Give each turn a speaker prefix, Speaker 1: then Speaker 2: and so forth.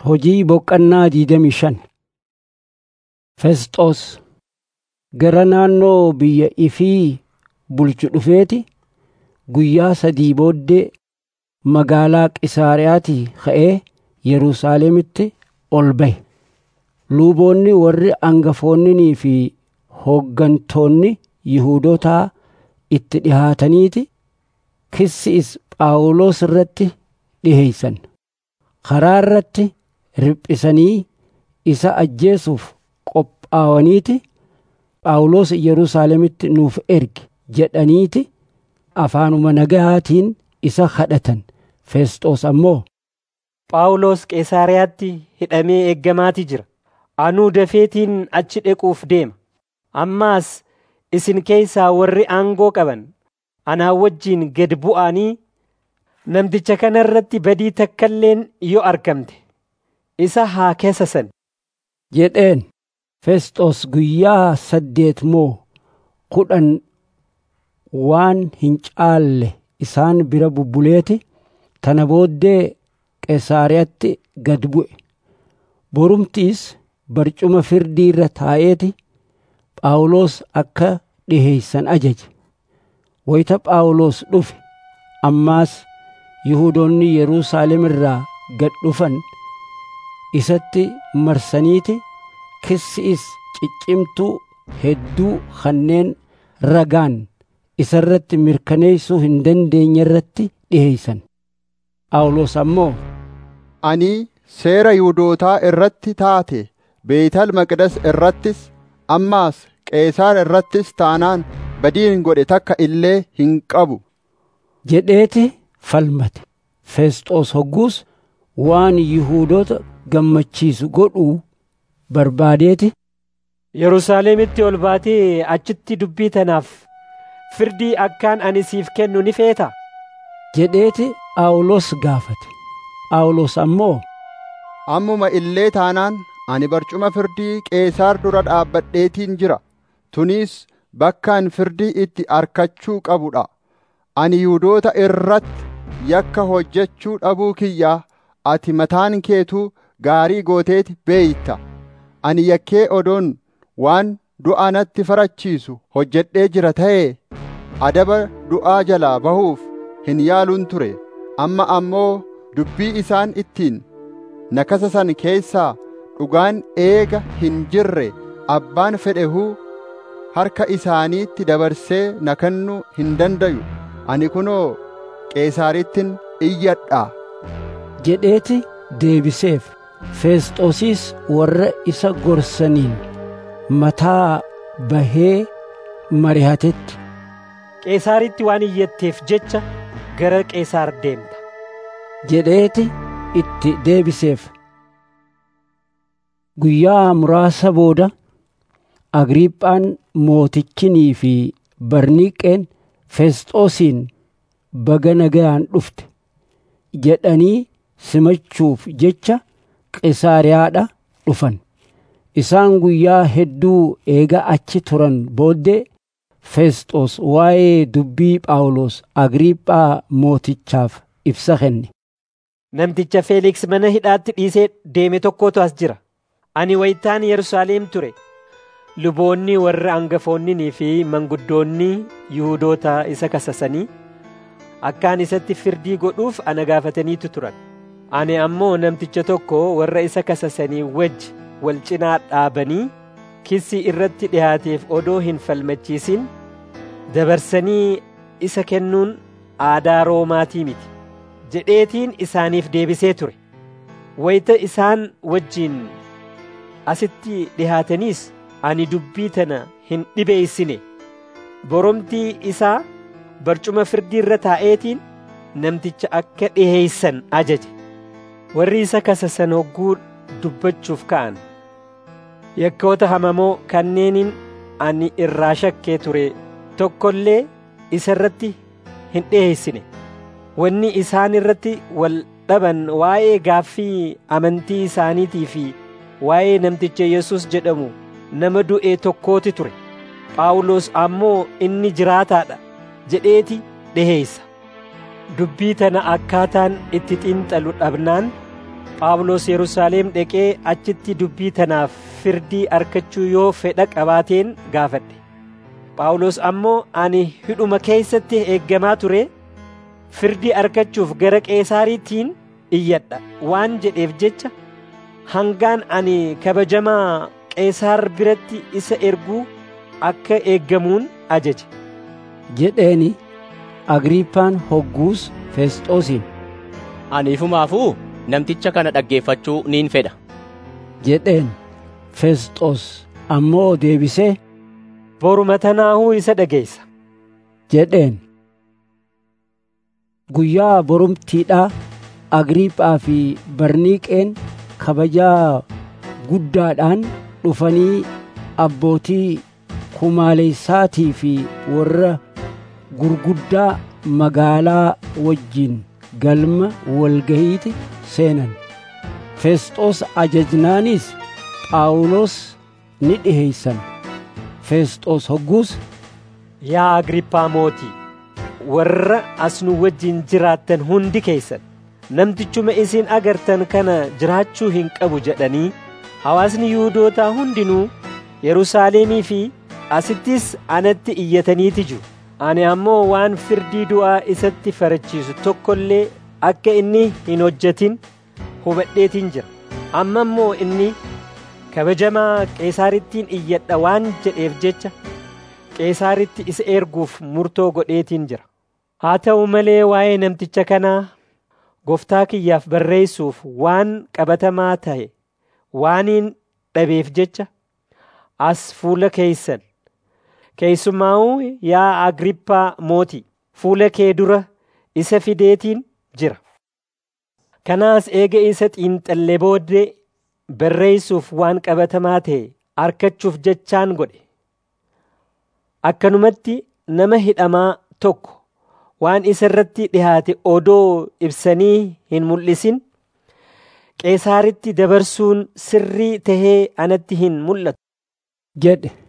Speaker 1: Hojii boqqannaa diidamii shan Fesxoos gara naannoo biyya ifii bulchu dhufeeti guyyaa sadii booddee magaalaa Qisaariyaatii ka'ee Yerusaalemitti ol ba'e. Luuboonni warri angafoonnii fi hooggantoonni Yihuudootaa itti dhihaataniiti kissiis Phaawulos irratti dhiheeysan. Karaa irratti riphisanii isa ajjeesuuf qophaawaniiti Phaawulos Yerusaalemitti nuuf ergi jedhaniiti afaanuma nagahaatiin isa kadhatan. Fesxoos ammoo
Speaker 2: Phaawulos Qeesaariyaatti hidhamee eeggamaati jira. Anuu dafeetiin achi dhaquuf deema. Ammaas isin keessaa warri aangoo qaban anaa wajjin gad bu'anii namticha kana irratti badii takkalleen yoo argamte isa haa keessasan.
Speaker 1: jedheen. Fesxoos guyyaa saddeet moo kudhan waan hin caalle isaan bira bubbuleeti tana booddee Qesaariyatti gad bu'e. Borumtiis barcuma firdii irra taa'eeti Phaawulos akka dhiheeysan ajaje. Wayita Phaawulos dhufe ammaas Yihuudoonni Yerusaalem irraa gad dhufan isatti marsaniiti kissiis ciccimtuu hedduu kanneen ragaan isarratti mirkaneessuu hin dandeenye irratti dhiheeysan. Phaawulos ammoo
Speaker 3: Ani seera Yihuudootaa irratti taate Beetal Maqdes irrattis ammaas Qeesaar irrattis taanaan badiin godhe takka illee hin qabu.
Speaker 1: jedheeti falmate. Fesxoos hogguus waan Yihuudoota gammachiisu godhuu barbaadeeti
Speaker 2: Yerusaalemitti ol baatee achitti dubbii tanaaf firdii akkaan ani siif kennu ni feeta.
Speaker 1: jedheeti Phaawulos gaafate. Phaawulos ammoo
Speaker 3: Ammuma illee taanaan ani barcuma firdii Qeesaar dura dhaabbadheetiin jira. Tunis bakkaan firdii itti arkachuu qabudha. Ani Yihuudoota irratti yakka hojjechuu dhabuu kiyyaa ati mataan keetuu gaarii gooteeti beeyta. Ani yakkee odoon waan du'a natti farachiisu hojjedhee jira ta'ee adaba du'aa jalaa bahuuf hin yaaluun ture. Amma ammoo dubbii isaan ittiin na kasasan keessaa dhugaan eega hin jirre abbaan fedhehuu harka isaaniitti dabarsee na kennuu hin dandayu. Ani kunoo Qeesaarittin iyyadhaa.
Speaker 1: jedheeti deebiseef. Feesxoosis warra isa gorsaniin mataa bahee marihatetti.
Speaker 2: Qeesaaritti waan iyyatteef jecha gara Qeesaar deemta.
Speaker 1: jedheeti itti deebiseef. Guyyaa muraasa booda Agriiphaan mootichinii fi Barniiqeen Fesxoosiin baga nagayaan dhufte jedhanii simachuuf jecha Qisaariyaadha dhufan. Isaan guyyaa hedduu eega achi turan booddee Fesxoos waa'ee dubbii Phaawulos Agriiphaa mootichaaf ibsa kenne.
Speaker 2: Namticha Feeliks mana hidhaatti dhiisee deeme tokkotu as jira. Ani wayitaan Yerusaalem ture. Luboonni warri hangafoonnii fi manguddoonni Yihuudoota isa kasasanii akkaan isatti firdii godhuuf ana gaafataniitu turan. Ani ammoo namticha tokko warra isa kasasanii wajji wal cinaa dhaabanii kissi irratti dhihaateef odoo hin falmachiisin dabarsanii isa kennuun aadaa Roomaatii miti. jedheetiin isaaniif deebisee ture. Wayita isaan wajjin asitti dhihaataniis ani dubbii tana hin dhibeeysine. Boromtii isaa barcuma firdii irra taa'eetiin namticha akka dhiheeysan ajaje. Warri isa kasasan hogguu dubbachuuf ka'an. Yakkoota hamamoo kanneeniin ani irraa shakkee ture tokkollee isa irratti hin dhiheeysine. wanni isaan irratti wal dhaban waa'ee gaaffii amantii isaaniitii fi waa'ee namticha Yesus jedhamu nama du'e tokkooti ture. Phaawulos ammoo inni jiraataadha jedheeti dhiheeysa. Dubbii tana akkaataan itti xiinxalu dhabnaan Phaawulos Yerusaalem dhaqee achitti dubbii tanaaf firdii arkachuu yoo fedha qabaateen gaafadhe. Phaawulos ammoo ani hidhuma keessatti eeggamaa ture firdii arkachuuf gara Qeesaariitiin iyyadha waan jedheef jecha hangaan ani kabajamaa Qeesaar biratti isa erguu akka eeggamuun ajaje.
Speaker 1: jedheeni Agriippaan hogguus Fesxoosiin
Speaker 4: Ani ifumaafuu namticha kana dhaggeeffachuu niin fedha.
Speaker 1: jedheen Fesxoos ammoo deebisee
Speaker 2: Boruma tanaahuu isa dhageessa.
Speaker 1: jedheen. Guyyaa borumtiidhaa Agriiphaa fi Barniiqeen kabajaa guddaadhaan dhufanii abbootii kumaaleessaatii fi warra gurguddaa magaalaa wajjin galma walgahiiti seenan. Fesxoos ajajnaanis Phaawulos ni dhiheeysan. Fesxoos hogguus
Speaker 2: Yaa Agrippaa mootii, warra as nu wajjin jiraattan hundi keessan namtichuma isin agartan kana jiraachuu hin qabu jedhanii hawaasni Yihuudootaa hundinuu Yerusaalemii fi asittis anatti iyyataniiti jiru. Ani ammoo waan firdii du'aa isatti farachiisu tokko illee akka inni hin hojjetin hubadheetiin jira. Amma immoo inni kabajamaa Qeesaarittiin iyyadha waan jedheef jecha Qeesaaritti isa erguuf murtoo godheetiin jira. Haa ta'u malee waa'ee namticha kanaa gooftaa kiyyaaf barreessuuf waan qabatamaa ta'e waaniin dhabeef jecha as fuula keeysan keessumaa'uu yaa Agrippaa mootii fuula kee dura isa fideetiin jira. Kanaas eega isa xiinxallee booddee barreessuuf waan qabatamaa ta'e arkachuuf jechaan godhe. Akkanumatti nama hidhamaa tokko waan isa irratti dhihaate odoo ibsanii hin mul'isin Qeesaaritti dabarsuun sirrii tahee anatti hin mul'atu.
Speaker 1: jedhe